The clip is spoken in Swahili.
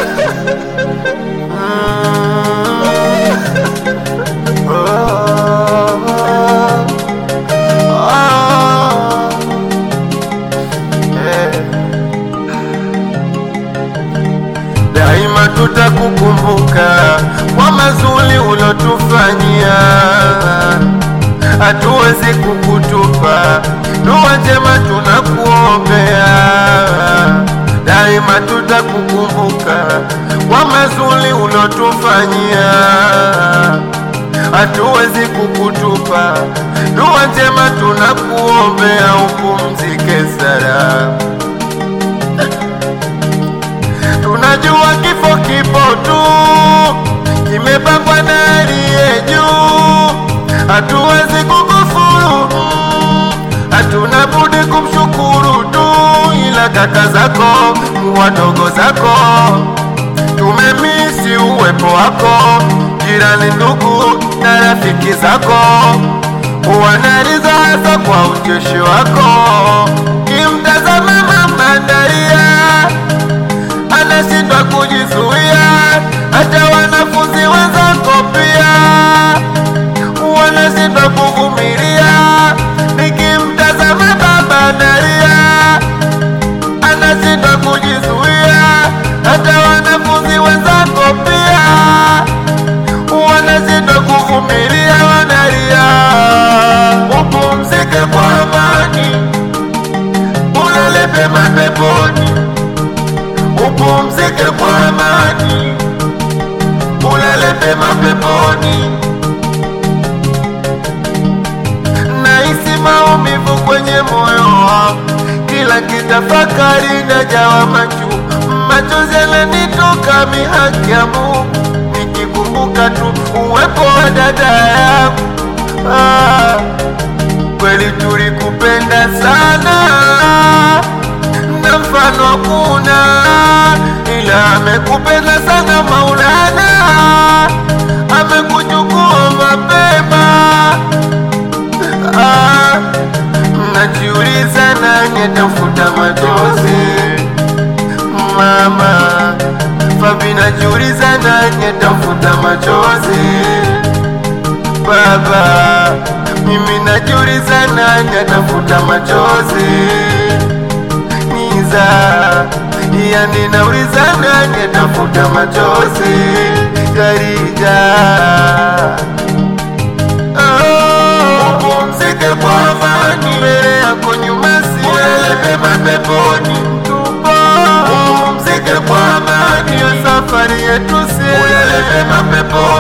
Daima tutakukumbuka kwa mazuri ulotufanyia, hatuwezi kukutupa. Dua njema tunakuombea, daima tutakukumbuka kwa mazuri ulotufanyia, hatuwezi kukutupa. Dua njema tunakuombea, upumzike salama. Tunajua kifo kipo tu, kimepangwa na aliye juu, hatuwezi kukufuru, hatuna budi kumshukuru tu, ila kaka zako wadogo zako tumemisi uwepo wako, jirani, ndugu na rafiki zako wanaliza hasa kwa ucheshi wako, kimtazama mama Daria anashindwa kujizuia, hata wanafunzi wenzako pia wanashindwa kuvumilia. Nikimtazama baba Nalia anashindwa kujizuia, hata wanafunzi wenzako pia wanashindwa kuvumilia, wanalia. Upumzike kwa amani, ulale pema peponi upumzike kwa amani, ulale pema peponi. Nahisi maumivu kwenye moyo wangu, kila kitafakari najawa machu, machozi yananitoka mihaki ya Mungu, nikikumbuka tu uwepo wa dada yangu. Ah, kweli tulikupenda sana na mfano hakuna, ila amekupenda sana Maulana, amekuchukua mapema. Ah, najiuliza nani atafuta machozi mama Fabi, najiuliza nani atafuta machozi baba, mimi najiuliza nani atafuta machozi niza yani nauliza nani atafuta machozi Karija Oh, upumzike kwa amani mbele yako nyuma si ulale pema peponi tupo upumzike kwa amani ya safari yetu si ulale pema peponi